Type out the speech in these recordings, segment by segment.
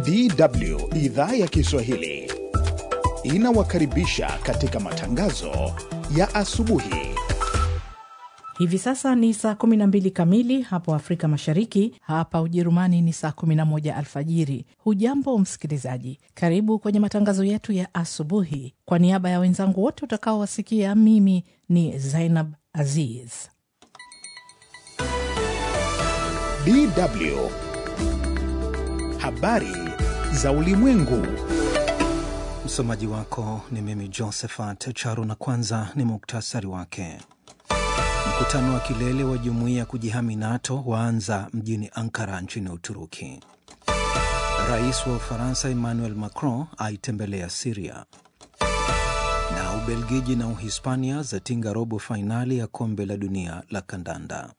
DW idhaa ya Kiswahili inawakaribisha katika matangazo ya asubuhi. Hivi sasa ni saa 12 kamili hapo Afrika Mashariki, hapa Ujerumani ni saa 11 alfajiri. Hujambo msikilizaji, karibu kwenye matangazo yetu ya asubuhi. Kwa niaba ya wenzangu wote utakaowasikia, mimi ni Zainab Aziz. DW habari za ulimwengu. Msomaji wako ni mimi Josephat Charo, na kwanza ni muktasari wake. Mkutano wa kilele wa jumuiya ya kujihami NATO waanza mjini Ankara nchini Uturuki. Rais wa Ufaransa Emmanuel Macron aitembelea Siria, na Ubelgiji na Uhispania zatinga robo fainali ya kombe la dunia la kandanda.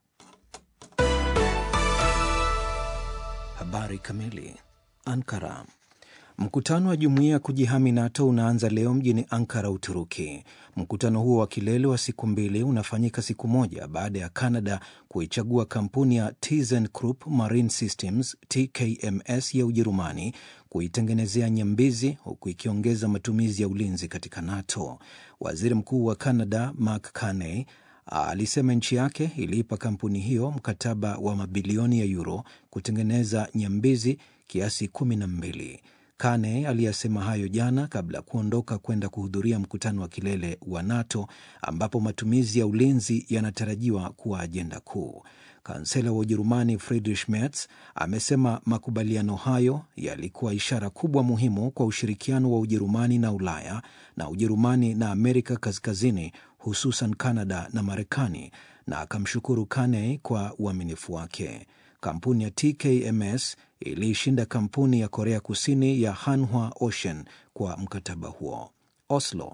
Habari kamili. Ankara. Mkutano wa jumuiya ya kujihami NATO unaanza leo mjini Ankara, Uturuki. Mkutano huo wa kilele wa siku mbili unafanyika siku moja baada ya Canada kuichagua kampuni ya ThyssenKrupp Marine Systems TKMS ya Ujerumani kuitengenezea nyambizi huku ikiongeza matumizi ya ulinzi katika NATO. Waziri Mkuu wa Canada Mark Carney alisema nchi yake iliipa kampuni hiyo mkataba wa mabilioni ya euro kutengeneza nyambizi kiasi kumi na mbili. Kane aliyasema hayo jana kabla ya kuondoka kwenda kuhudhuria mkutano wa kilele wa NATO ambapo matumizi ya ulinzi yanatarajiwa kuwa ajenda kuu. Kansela wa Ujerumani Friedrich Merz amesema makubaliano hayo yalikuwa ishara kubwa muhimu kwa ushirikiano wa Ujerumani na Ulaya na Ujerumani na Amerika Kaskazini, hususan Kanada na Marekani, na akamshukuru Kane kwa uaminifu wake. Kampuni ya TKMS iliishinda kampuni ya Korea Kusini ya Hanwha Ocean kwa mkataba huo. Oslo.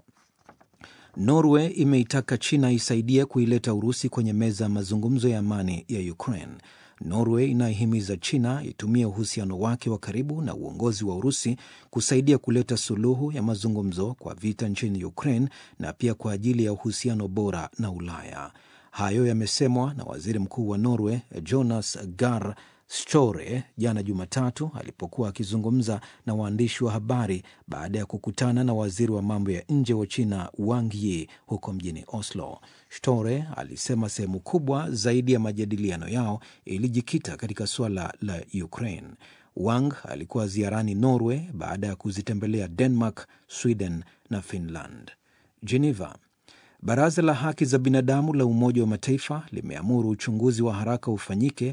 Norway imeitaka China isaidie kuileta Urusi kwenye meza ya mazungumzo ya amani ya Ukraine. Norway inaihimiza China itumie uhusiano wake wa karibu na uongozi wa Urusi kusaidia kuleta suluhu ya mazungumzo kwa vita nchini Ukraine na pia kwa ajili ya uhusiano bora na Ulaya. Hayo yamesemwa na waziri mkuu wa Norway Jonas Gahr Støre jana Jumatatu alipokuwa akizungumza na waandishi wa habari baada ya kukutana na waziri wa mambo ya nje wa China Wang Yi huko mjini Oslo. Støre alisema sehemu kubwa zaidi ya majadiliano yao ilijikita katika suala la Ukraine. Wang alikuwa ziarani Norway baada ya kuzitembelea Denmark, Sweden na Finland. Geneva. Baraza la haki za binadamu la Umoja wa Mataifa limeamuru uchunguzi wa haraka ufanyike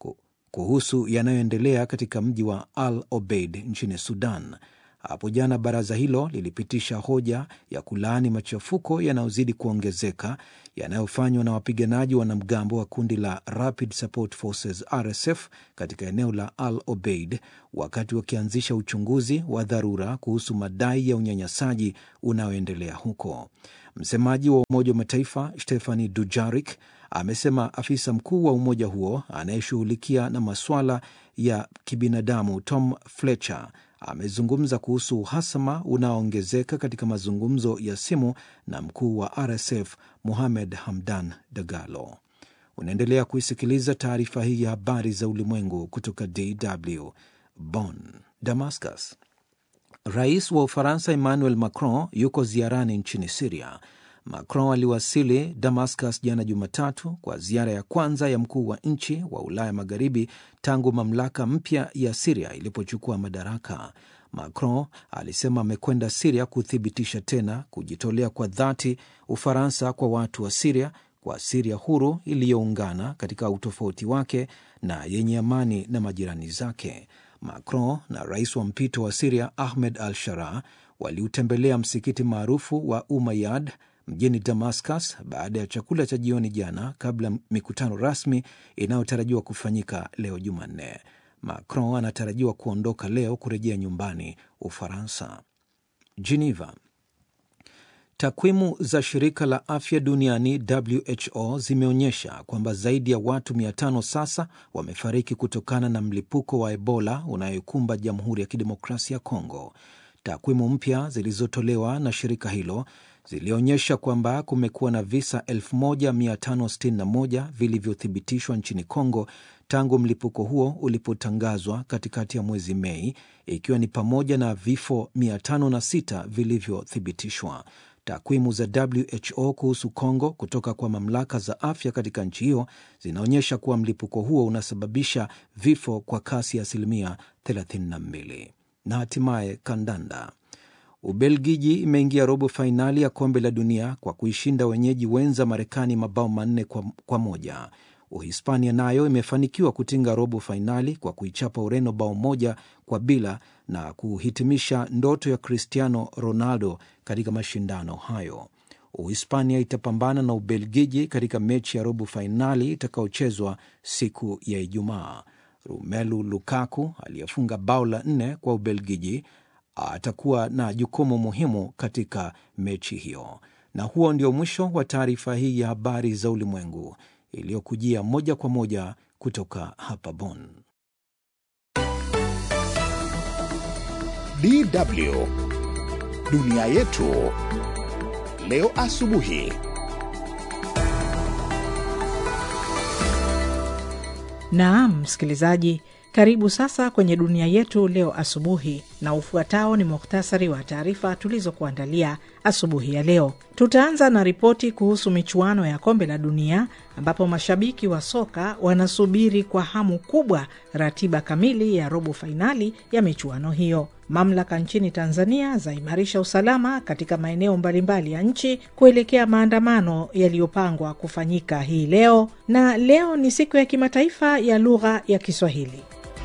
kuhusu yanayoendelea katika mji wa Al Obeid nchini Sudan. Hapo jana baraza hilo lilipitisha hoja ya kulaani machafuko yanayozidi kuongezeka yanayofanywa na wapiganaji wanamgambo wa kundi la Rapid Support Forces RSF katika eneo la Al Obeid, wakati wakianzisha uchunguzi wa dharura kuhusu madai ya unyanyasaji unaoendelea huko. Msemaji wa Umoja wa Mataifa Stephani Dujarik amesema afisa mkuu wa umoja huo anayeshughulikia na masuala ya kibinadamu Tom Fletcher amezungumza kuhusu uhasama unaoongezeka katika mazungumzo ya simu na mkuu wa RSF Mohamed Hamdan Dagalo. Unaendelea kuisikiliza taarifa hii ya habari za ulimwengu kutoka DW Bonn. Damascus. Rais wa Ufaransa Emmanuel Macron yuko ziarani nchini Siria. Macron aliwasili Damascus jana Jumatatu kwa ziara ya kwanza ya mkuu wa nchi wa Ulaya Magharibi tangu mamlaka mpya ya Siria ilipochukua madaraka. Macron alisema amekwenda Siria kuthibitisha tena kujitolea kwa dhati Ufaransa kwa watu wa Siria, kwa Siria huru iliyoungana katika utofauti wake na yenye amani na majirani zake. Macron na rais wa mpito wa Siria Ahmed al Sharaa waliutembelea msikiti maarufu wa Umayyad mjini Damascus baada ya chakula cha jioni jana, kabla mikutano rasmi inayotarajiwa kufanyika leo Jumanne. Macron anatarajiwa kuondoka leo kurejea nyumbani Ufaransa. Geneva. Takwimu za shirika la afya duniani WHO zimeonyesha kwamba zaidi ya watu 500 sasa wamefariki kutokana na mlipuko wa Ebola unayokumba Jamhuri ya Kidemokrasia ya Kongo. Takwimu mpya zilizotolewa na shirika hilo zilionyesha kwamba kumekuwa na visa 1561 vilivyothibitishwa nchini Kongo tangu mlipuko huo ulipotangazwa katikati ya mwezi Mei, ikiwa ni pamoja na vifo 506 vilivyothibitishwa. Takwimu za WHO kuhusu Kongo kutoka kwa mamlaka za afya katika nchi hiyo zinaonyesha kuwa mlipuko huo unasababisha vifo kwa kasi ya asilimia 32. Na hatimaye kandanda. Ubelgiji imeingia robo fainali ya kombe la dunia kwa kuishinda wenyeji wenza Marekani mabao manne kwa, kwa moja. Uhispania nayo imefanikiwa kutinga robo fainali kwa kuichapa Ureno bao moja kwa bila na kuhitimisha ndoto ya Cristiano Ronaldo katika mashindano hayo. Uhispania itapambana na Ubelgiji katika mechi ya robo fainali itakayochezwa siku ya Ijumaa. Romelu Lukaku aliyefunga bao la nne kwa Ubelgiji atakuwa na jukumu muhimu katika mechi hiyo. Na huo ndio mwisho wa taarifa hii ya habari za ulimwengu iliyokujia moja kwa moja kutoka hapa Bonn. DW dunia yetu leo asubuhi. Naam, msikilizaji, karibu sasa kwenye dunia yetu leo asubuhi, na ufuatao ni muhtasari wa taarifa tulizokuandalia asubuhi ya leo. Tutaanza na ripoti kuhusu michuano ya kombe la dunia ambapo mashabiki wa soka wanasubiri kwa hamu kubwa ratiba kamili ya robo fainali ya michuano hiyo. Mamlaka nchini Tanzania zaimarisha usalama katika maeneo mbalimbali ya nchi kuelekea maandamano yaliyopangwa kufanyika hii leo, na leo ni siku ya kimataifa ya lugha ya Kiswahili.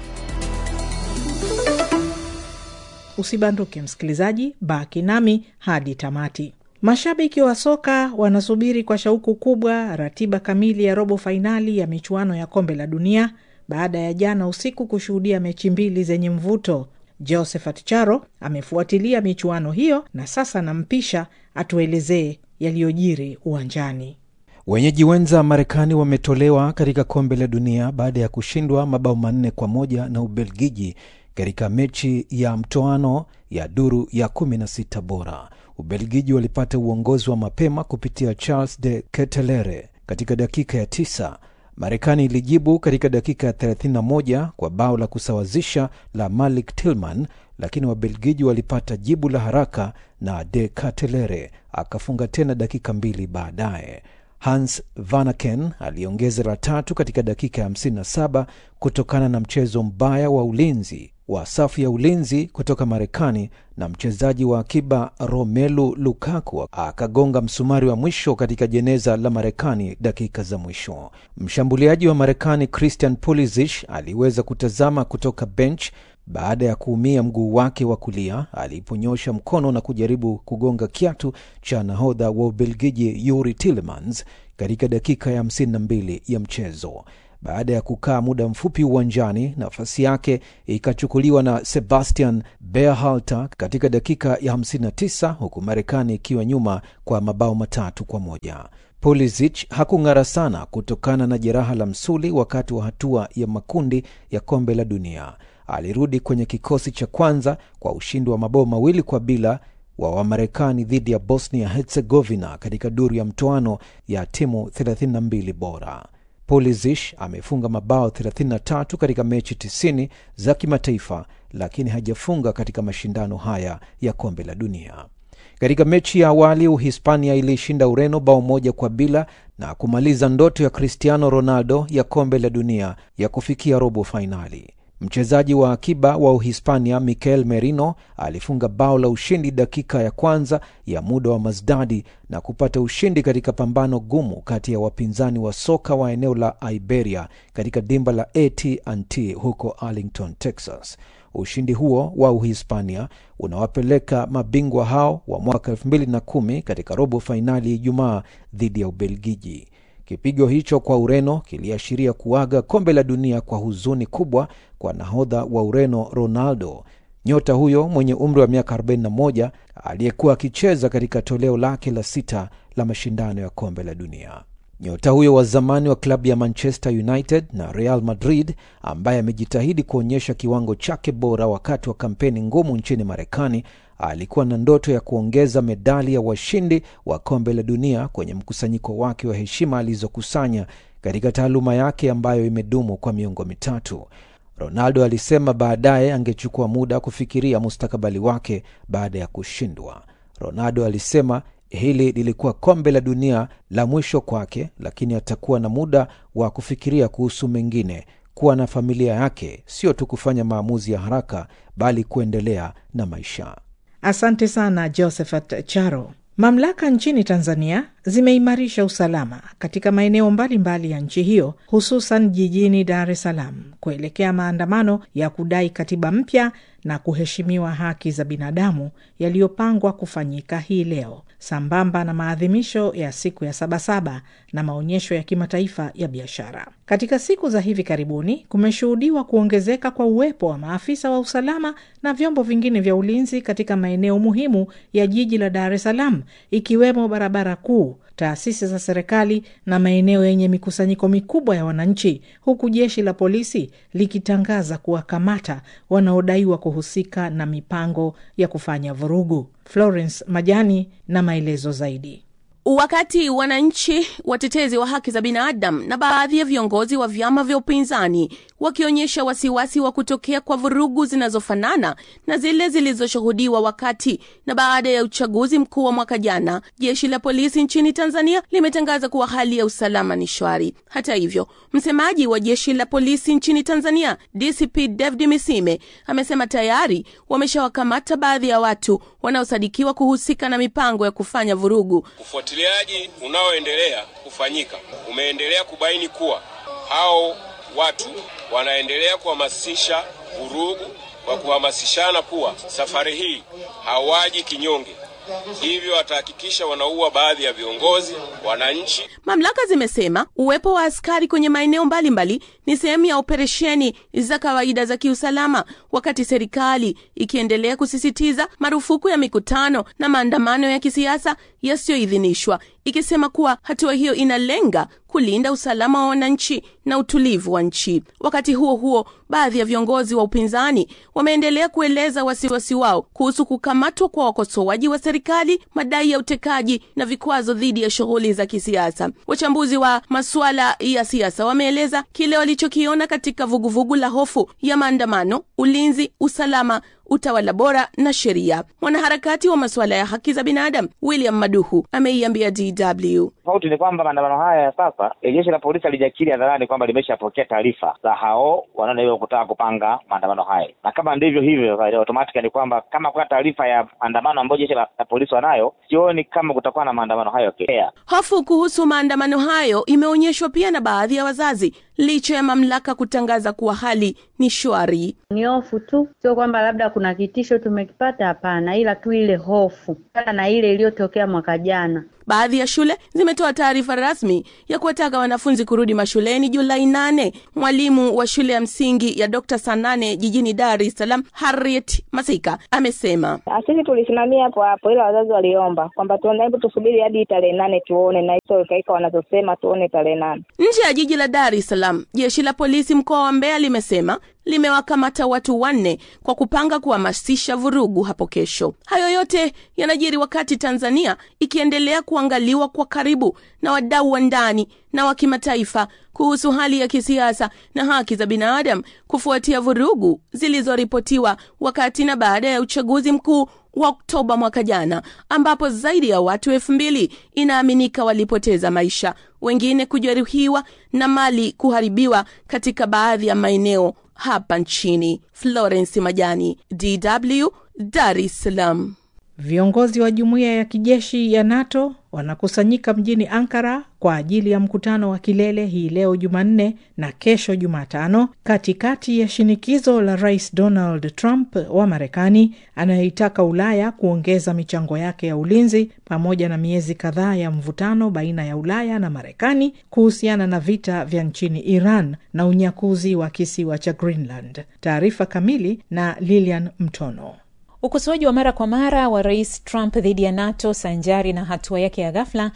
Usibanduke msikilizaji, baki nami hadi tamati. Mashabiki wa soka wanasubiri kwa shauku kubwa ratiba kamili ya robo fainali ya michuano ya kombe la dunia baada ya jana usiku kushuhudia mechi mbili zenye mvuto. Josephat Charo amefuatilia michuano hiyo na sasa nampisha atuelezee yaliyojiri uwanjani. Wenyeji wenza Marekani wametolewa katika kombe la dunia baada ya kushindwa mabao manne kwa moja na Ubelgiji katika mechi ya mtoano ya duru ya 16 bora. Ubelgiji walipata uongozi wa mapema kupitia Charles de Ketelere katika dakika ya tisa. Marekani ilijibu katika dakika ya 31 kwa bao la kusawazisha la Malik Tillman, lakini Wabelgiji walipata jibu la haraka na de Ketelere akafunga tena dakika mbili baadaye. Hans Vanaken aliongeza la tatu katika dakika ya 57 kutokana na mchezo mbaya wa ulinzi wa safu ya ulinzi kutoka Marekani na mchezaji wa akiba Romelu Lukaku akagonga msumari wa mwisho katika jeneza la Marekani dakika za mwisho. Mshambuliaji wa Marekani Christian Pulisic aliweza kutazama kutoka bench baada ya kuumia mguu wake wa kulia aliponyosha mkono na kujaribu kugonga kiatu cha nahodha wa Ubelgiji Yuri Tillemans katika dakika ya 52 ya mchezo. Baada ya kukaa muda mfupi uwanjani, nafasi yake ikachukuliwa na Sebastian Berhalter katika dakika ya 59 huku Marekani ikiwa nyuma kwa mabao matatu kwa moja. Pulisic hakung'ara sana kutokana na jeraha la msuli wakati wa hatua ya makundi ya kombe la dunia. Alirudi kwenye kikosi cha kwanza kwa ushindi wa mabao mawili kwa bila wa Wamarekani dhidi ya Bosnia Herzegovina katika duru ya mtoano ya timu 32 bora. Pulisic amefunga mabao 33 katika mechi 90 za kimataifa, lakini hajafunga katika mashindano haya ya kombe la dunia. Katika mechi ya awali Uhispania iliishinda Ureno bao moja kwa bila na kumaliza ndoto ya Cristiano Ronaldo ya kombe la dunia ya kufikia robo fainali. Mchezaji wa akiba wa Uhispania Mikel Merino alifunga bao la ushindi dakika ya kwanza ya muda wa Mazdadi na kupata ushindi katika pambano gumu kati ya wapinzani wa soka wa eneo la Iberia katika dimba la AT&T huko Arlington, Texas. Ushindi huo wa Uhispania unawapeleka mabingwa hao wa mwaka 2010 katika robo fainali Ijumaa dhidi ya Ubelgiji. Kipigo hicho kwa Ureno kiliashiria kuaga kombe la dunia kwa huzuni kubwa kwa nahodha wa Ureno Ronaldo. Nyota huyo mwenye umri wa miaka 41 aliyekuwa akicheza katika toleo lake la sita la mashindano ya kombe la dunia. Nyota huyo wa zamani wa klabu ya Manchester United na Real Madrid, ambaye amejitahidi kuonyesha kiwango chake bora wakati wa kampeni ngumu nchini Marekani, alikuwa na ndoto ya kuongeza medali ya washindi wa kombe la dunia kwenye mkusanyiko wake wa heshima alizokusanya katika taaluma yake ambayo imedumu kwa miongo mitatu. Ronaldo alisema baadaye angechukua muda kufikiria mustakabali wake baada ya kushindwa. Ronaldo alisema hili lilikuwa kombe la dunia la mwisho kwake, lakini atakuwa na muda wa kufikiria kuhusu mengine, kuwa na familia yake, sio tu kufanya maamuzi ya haraka, bali kuendelea na maisha. Asante sana Josephat Charo. Mamlaka nchini Tanzania zimeimarisha usalama katika maeneo mbalimbali ya nchi hiyo, hususan jijini Dar es Salaam kuelekea maandamano ya kudai katiba mpya na kuheshimiwa haki za binadamu yaliyopangwa kufanyika hii leo sambamba na maadhimisho ya siku ya Sabasaba na maonyesho ya kimataifa ya biashara. Katika siku za hivi karibuni kumeshuhudiwa kuongezeka kwa uwepo wa maafisa wa usalama na vyombo vingine vya ulinzi katika maeneo muhimu ya jiji la Dar es Salaam, ikiwemo barabara kuu, taasisi za serikali na maeneo yenye mikusanyiko mikubwa ya wananchi, huku jeshi la polisi likitangaza kuwakamata wanaodaiwa kuhusika na mipango ya kufanya vurugu. Florence Majani na maelezo zaidi. Wakati wananchi, watetezi wa haki za binadamu na baadhi ya viongozi wa vyama vya upinzani wakionyesha wasiwasi wa kutokea kwa vurugu zinazofanana na zile zilizoshuhudiwa wakati na baada ya uchaguzi mkuu wa mwaka jana, jeshi la polisi nchini Tanzania limetangaza kuwa hali ya usalama ni shwari. Hata hivyo, msemaji wa jeshi la polisi nchini Tanzania DCP David Misime amesema tayari wameshawakamata baadhi ya watu wanaosadikiwa kuhusika na mipango ya kufanya vurugu. Ufuatiliaji unaoendelea kufanyika umeendelea kubaini kuwa hao watu wanaendelea kuhamasisha vurugu kwa kuhamasishana kuwa safari hii hawaji kinyonge, hivyo watahakikisha wanaua baadhi ya viongozi, wananchi. Mamlaka zimesema uwepo wa askari kwenye maeneo mbalimbali ni sehemu ya operesheni za kawaida za kiusalama, wakati serikali ikiendelea kusisitiza marufuku ya mikutano na maandamano ya kisiasa yasiyoidhinishwa, ikisema kuwa hatua hiyo inalenga kulinda usalama wa wananchi na utulivu wa nchi. Wakati huo huo, baadhi ya viongozi wa upinzani wameendelea kueleza wasiwasi wao kuhusu kukamatwa kwa wakosoaji wa serikali, madai ya utekaji na vikwazo dhidi ya shughuli za kisiasa. Wachambuzi wa masuala ya siasa wameeleza kile walichokiona katika vuguvugu la hofu ya maandamano, ulinzi, usalama utawala bora na sheria. Mwanaharakati wa masuala ya haki za binadamu William Maduhu ameiambia DW tofauti ni kwamba maandamano haya ya sasa, jeshi la polisi halijakiri hadharani kwamba limeshapokea taarifa za hao wanaodaiwa kutaka kupanga maandamano haya, na kama ndivyo hivyo, automatically ni kwamba kama kuna taarifa ya maandamano ambayo jeshi la, la polisi wanayo, sioni kama kutakuwa na maandamano hayo kea. Hofu kuhusu maandamano hayo imeonyeshwa pia na baadhi ya wazazi licha ya mamlaka kutangaza kuwa hali ni shwari. Ni hofu tu, sio kwamba labda kuna kitisho tumekipata, hapana, ila tu ile hofu kana na ile iliyotokea mwaka jana. Baadhi ya shule zimetoa taarifa rasmi ya kuwataka wanafunzi kurudi mashuleni Julai nane. Mwalimu wa shule ya msingi ya Dr. Sanane jijini Dar es Salaam, Harriet Masika amesema sisi tulisimamia hapo hapo, ila wazazi waliomba kwamba tuone, hebu tusubiri hadi tarehe nane tuone, na hizo kaika wanazosema tuone tarehe nane. Nje ya jiji la Dar es Salaam, jeshi la polisi mkoa wa Mbeya limesema limewakamata watu wanne kwa kupanga kuhamasisha vurugu hapo kesho. Hayo yote yanajiri wakati Tanzania ikiendelea kuangaliwa kwa karibu na wadau wa ndani na wa kimataifa kuhusu hali ya kisiasa na haki za binadamu kufuatia vurugu zilizoripotiwa wakati na baada ya uchaguzi mkuu wa Oktoba mwaka jana, ambapo zaidi ya watu elfu mbili inaaminika walipoteza maisha, wengine kujeruhiwa na mali kuharibiwa katika baadhi ya maeneo hapa nchini. Florence Majani, DW, Dar es Salaam. Viongozi wa jumuiya ya kijeshi ya NATO wanakusanyika mjini Ankara kwa ajili ya mkutano wa kilele hii leo Jumanne na kesho Jumatano, katikati ya shinikizo la Rais Donald Trump wa Marekani anayeitaka Ulaya kuongeza michango yake ya ulinzi, pamoja na miezi kadhaa ya mvutano baina ya Ulaya na Marekani kuhusiana na vita vya nchini Iran na unyakuzi wa kisiwa cha Greenland. Taarifa kamili na Lilian Mtono. Ukosoaji wa mara kwa mara wa rais Trump dhidi ya NATO sanjari na hatua yake ya ghafla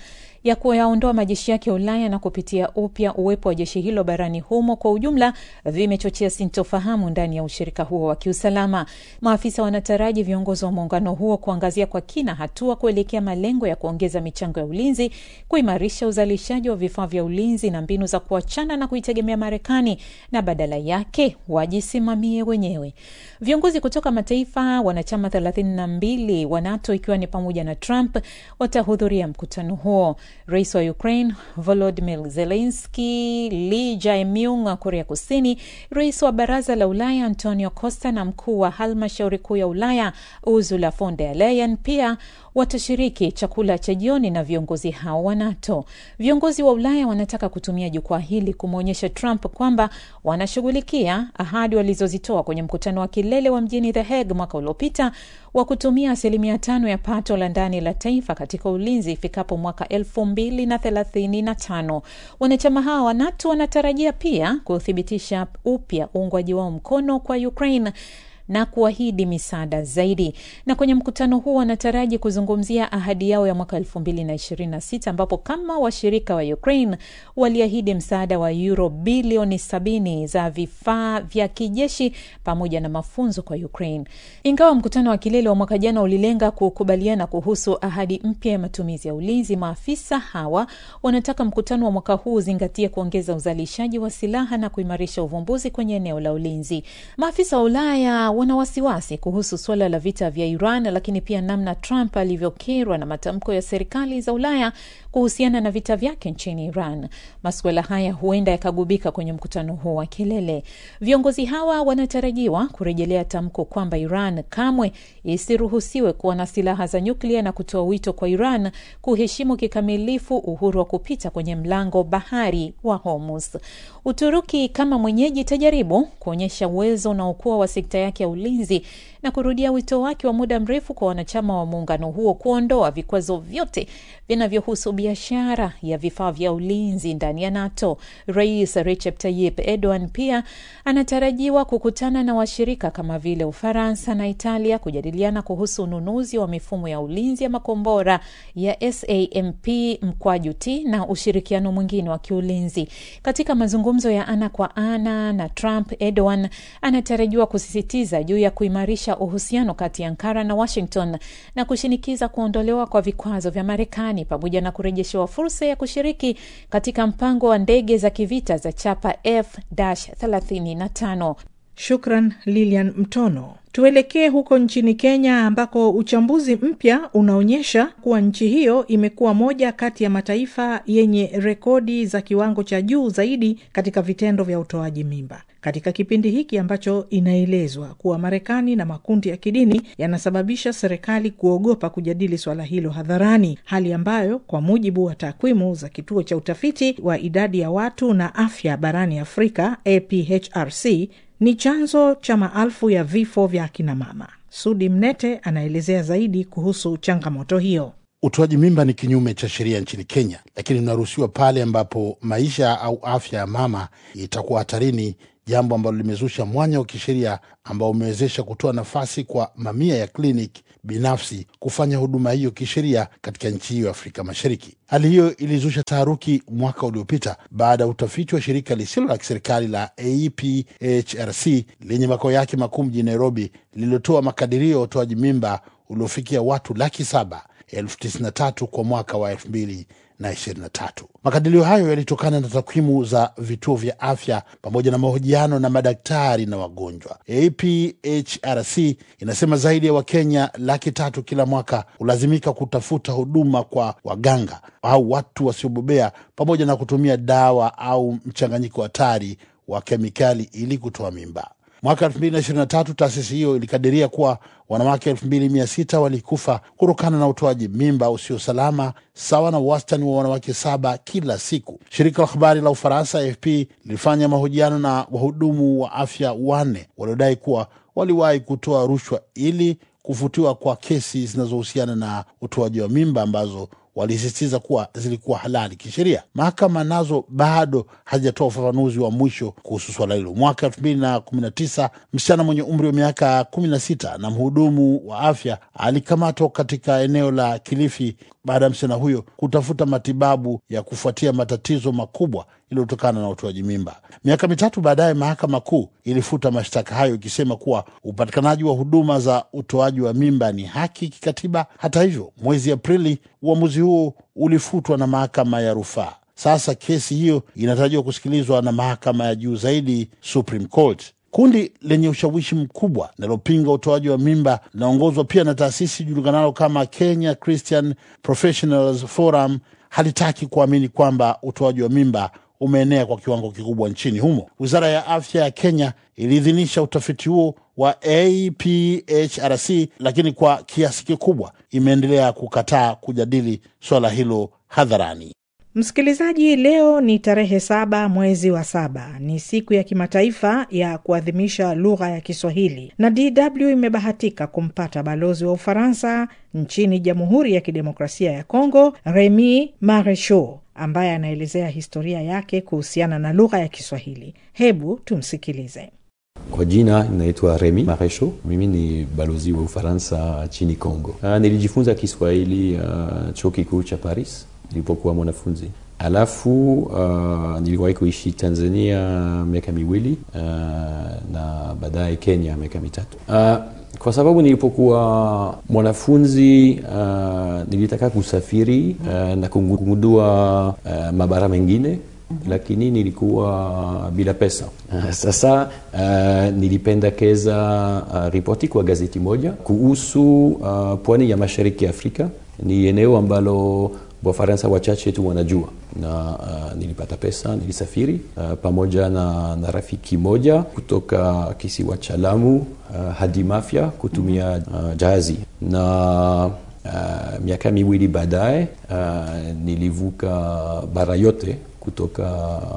ya kuyaondoa majeshi yake Ulaya na kupitia upya uwepo wa jeshi hilo barani humo kwa ujumla vimechochea sintofahamu ndani ya ushirika huo wa kiusalama. Maafisa wanataraji viongozi wa muungano huo kuangazia kwa kina hatua kuelekea malengo ya kuongeza michango ya ulinzi, kuimarisha uzalishaji wa vifaa vya ulinzi na mbinu za kuachana na kuitegemea Marekani na badala yake wajisimamie wenyewe. Viongozi kutoka mataifa wanachama thelathini na mbili wa NATO ikiwa ni pamoja na Trump watahudhuria mkutano huo. Rais wa Ukraine Volodymyr Zelensky, Lee Jae-myung wa Korea Kusini, rais wa Baraza la Ulaya Antonio Costa na mkuu wa halmashauri kuu ya Ulaya Ursula von der Leyen pia watashiriki chakula cha jioni na viongozi hao wa NATO. Viongozi wa Ulaya wanataka kutumia jukwaa hili kumwonyesha Trump kwamba wanashughulikia ahadi walizozitoa kwenye mkutano wa kilele wa mjini The Hague mwaka uliopita wa kutumia asilimia tano ya pato la ndani la taifa katika ulinzi ifikapo mwaka elfu mbili na thelathini na tano. Wanachama hawa wa NATO wanatarajia pia kuthibitisha upya uungwaji wao mkono kwa Ukraine na kuahidi misaada zaidi. Na kwenye mkutano huo wanataraji kuzungumzia ahadi yao ya mwaka elfu mbili na ishirini na sita ambapo kama washirika wa Ukraine waliahidi msaada wa euro bilioni sabini za vifaa vya kijeshi pamoja na mafunzo kwa Ukraine. Ingawa mkutano wa kilele wa mwaka jana ulilenga kukubaliana kuhusu ahadi mpya ya matumizi ya ulinzi, maafisa hawa wanataka mkutano wa mwaka huu uzingatie kuongeza uzalishaji wa silaha na kuimarisha uvumbuzi kwenye eneo la ulinzi. Maafisa wa Ulaya wana wasiwasi kuhusu suala la vita vya Iran, lakini pia namna Trump alivyokerwa na matamko ya serikali za Ulaya kuhusiana na vita vyake nchini Iran. Masuala haya huenda yakagubika kwenye mkutano huo wa kilele. Viongozi hawa wanatarajiwa kurejelea tamko kwamba Iran kamwe isiruhusiwe kuwa na silaha za nyuklia na kutoa wito kwa Iran kuheshimu kikamilifu uhuru wa kupita kwenye mlango bahari wa Hormuz. Uturuki kama mwenyeji itajaribu kuonyesha uwezo unaokuwa wa sekta yake ya ulinzi na kurudia wito wake wa muda mrefu kwa wanachama wa muungano huo kuondoa vikwazo vyote vinavyohusu biashara ya vifaa vya ulinzi ndani ya NATO. Rais Recep Tayyip Erdogan pia anatarajiwa kukutana na washirika kama vile Ufaransa na Italia kujadiliana kuhusu ununuzi wa mifumo ya ulinzi ya makombora ya SAMP mkwaju T na ushirikiano mwingine wa kiulinzi. Katika mazungumzo ya ana kwa ana na Trump, Erdogan anatarajiwa kusisitiza juu ya kuimarisha uhusiano kati ya Ankara na Washington na kushinikiza kuondolewa kwa vikwazo vya Marekani pamoja na kurejeshewa fursa ya kushiriki katika mpango wa ndege za kivita za chapa F-35. Shukran Lilian Mtono. Tuelekee huko nchini Kenya ambako uchambuzi mpya unaonyesha kuwa nchi hiyo imekuwa moja kati ya mataifa yenye rekodi za kiwango cha juu zaidi katika vitendo vya utoaji mimba katika kipindi hiki ambacho inaelezwa kuwa Marekani na makundi ya kidini yanasababisha serikali kuogopa kujadili swala hilo hadharani, hali ambayo kwa mujibu wa takwimu za kituo cha utafiti wa idadi ya watu na afya barani Afrika APHRC ni chanzo cha maelfu ya vifo vya akinamama. Sudi Mnete anaelezea zaidi kuhusu changamoto hiyo. Utoaji mimba ni kinyume cha sheria nchini Kenya, lakini unaruhusiwa pale ambapo maisha au afya ya mama itakuwa hatarini, jambo ambalo limezusha mwanya wa kisheria ambao umewezesha kutoa nafasi kwa mamia ya kliniki binafsi kufanya huduma hiyo kisheria katika nchi hiyo ya Afrika Mashariki. Hali hiyo ilizusha taharuki mwaka uliopita baada ya utafiti wa shirika lisilo la kiserikali la APHRC lenye makao yake makuu mjini Nairobi lililotoa makadirio ya utoaji mimba uliofikia watu laki saba elfu tisini na tatu kwa mwaka wa elfu mbili na ishirini na tatu. Makadirio hayo yalitokana na takwimu za vituo vya afya pamoja na mahojiano na madaktari na wagonjwa. APHRC inasema zaidi ya Wakenya laki tatu kila mwaka hulazimika kutafuta huduma kwa waganga au watu wasiobobea pamoja na kutumia dawa au mchanganyiko hatari wa kemikali ili kutoa mimba. Mwaka 2023 taasisi hiyo ilikadiria kuwa wanawake 2600 walikufa kutokana na utoaji mimba usio salama, sawa na wastani wa wanawake saba kila siku. Shirika la habari la Ufaransa AFP lilifanya mahojiano na wahudumu wa afya wanne waliodai kuwa waliwahi kutoa rushwa ili kufutiwa kwa kesi zinazohusiana na utoaji wa mimba ambazo walisisitiza kuwa zilikuwa halali kisheria. Mahakama nazo bado hazijatoa ufafanuzi wa mwisho kuhusu swala hilo. Mwaka elfu mbili na kumi na tisa msichana mwenye umri wa miaka kumi na sita na mhudumu wa afya alikamatwa katika eneo la Kilifi baada ya msichana huyo kutafuta matibabu ya kufuatia matatizo makubwa iliyotokana na utoaji mimba. Miaka mitatu baadaye, mahakama kuu ilifuta mashtaka hayo ikisema kuwa upatikanaji wa huduma za utoaji wa mimba ni haki kikatiba. Hata hivyo, mwezi Aprili uamuzi huo ulifutwa na mahakama ya rufaa. Sasa kesi hiyo inatarajiwa kusikilizwa na mahakama ya juu zaidi, Supreme Court. Kundi lenye ushawishi mkubwa linalopinga utoaji wa mimba linaongozwa pia na taasisi julikanalo kama Kenya Christian Professionals Forum halitaki kuamini kwamba utoaji wa mimba umeenea kwa kiwango kikubwa nchini humo. Wizara ya afya ya Kenya iliidhinisha utafiti huo wa APHRC, lakini kwa kiasi kikubwa imeendelea kukataa kujadili swala hilo hadharani. Msikilizaji, leo ni tarehe saba mwezi wa saba, ni siku ya kimataifa ya kuadhimisha lugha ya Kiswahili, na DW imebahatika kumpata balozi wa Ufaransa nchini Jamhuri ya Kidemokrasia ya Kongo, Remy Marechaud, ambaye anaelezea historia yake kuhusiana na lugha ya Kiswahili. Hebu tumsikilize. Kwa jina inaitwa Remy Marechaud. Mimi ni balozi wa Ufaransa nchini Kongo. Uh, nilijifunza Kiswahili uh, chuo kikuu cha Paris nilipokuwa mwanafunzi. Alafu uh, niliwahi kuishi Tanzania miaka miwili uh, na baadaye Kenya miaka mitatu. Uh, kwa sababu nilipokuwa mwanafunzi uh, nilitaka kusafiri uh, na kugundua uh, mabara mengine lakini nilikuwa bila pesa. Uh, sasa uh, nilipendekeza uh, ripoti kwa gazeti moja kuhusu uh, pwani ya mashariki ya Afrika. Ni eneo ambalo Wafaransa wachache tu wanajua na uh, nilipata pesa, nilisafiri uh, pamoja na, na rafiki moja kutoka kisiwa cha Lamu uh, hadi Mafia kutumia uh, jahazi na uh, miaka miwili baadaye uh, nilivuka bara yote kutoka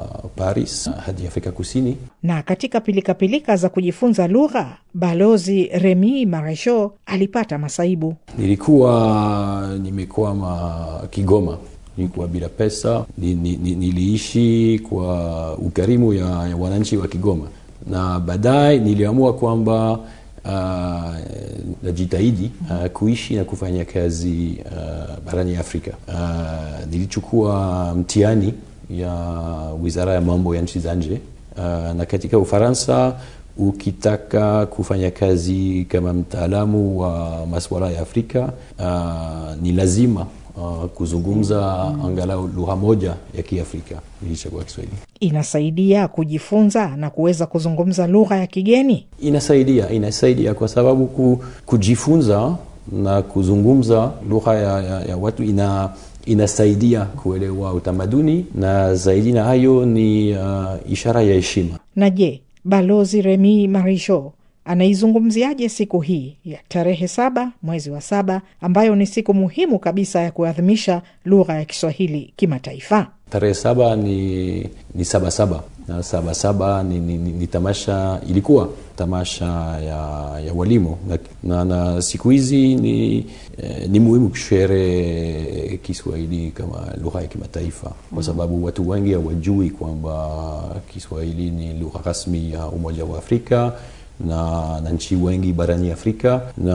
Paris hadi Afrika Kusini. Na katika pilikapilika za kujifunza lugha, balozi Remy Marechaud alipata masaibu. Nilikuwa nimekwama Kigoma, nilikuwa bila pesa, ni, ni, ni, niliishi kwa ukarimu ya, ya wananchi wa Kigoma, na baadaye niliamua kwamba Uh, najitahidi uh, kuishi na kufanya kazi uh, barani Afrika. Uh, nilichukua mtihani ya wizara ya mambo ya nchi za nje uh, na katika Ufaransa ukitaka kufanya kazi kama mtaalamu wa masuala ya Afrika uh, ni lazima uh, kuzungumza angalau lugha moja ya Kiafrika. Nilichagua Kiswahili. Inasaidia kujifunza na kuweza kuzungumza lugha ya kigeni. Inasaidia, inasaidia kwa sababu ku, kujifunza na kuzungumza lugha ya, ya, ya watu ina inasaidia kuelewa utamaduni na zaidi na hayo ni uh, ishara ya heshima. Na je, balozi Remy Marechaud anaizungumziaje siku hii ya tarehe saba mwezi wa saba ambayo ni siku muhimu kabisa ya kuadhimisha lugha ya Kiswahili kimataifa? Tarehe saba ni, ni saba saba na saba saba ni, ni, ni, ni tamasha ilikuwa tamasha ya, ya walimu na, na, na siku hizi ni, eh, ni muhimu kushere Kiswahili kama lugha ya kimataifa kwa sababu watu wengi hawajui kwamba Kiswahili ni lugha rasmi ya Umoja wa Afrika na, na nchi wengi barani Afrika na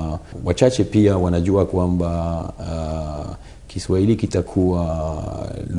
wachache pia wanajua kwamba uh, Kiswahili kitakuwa lugha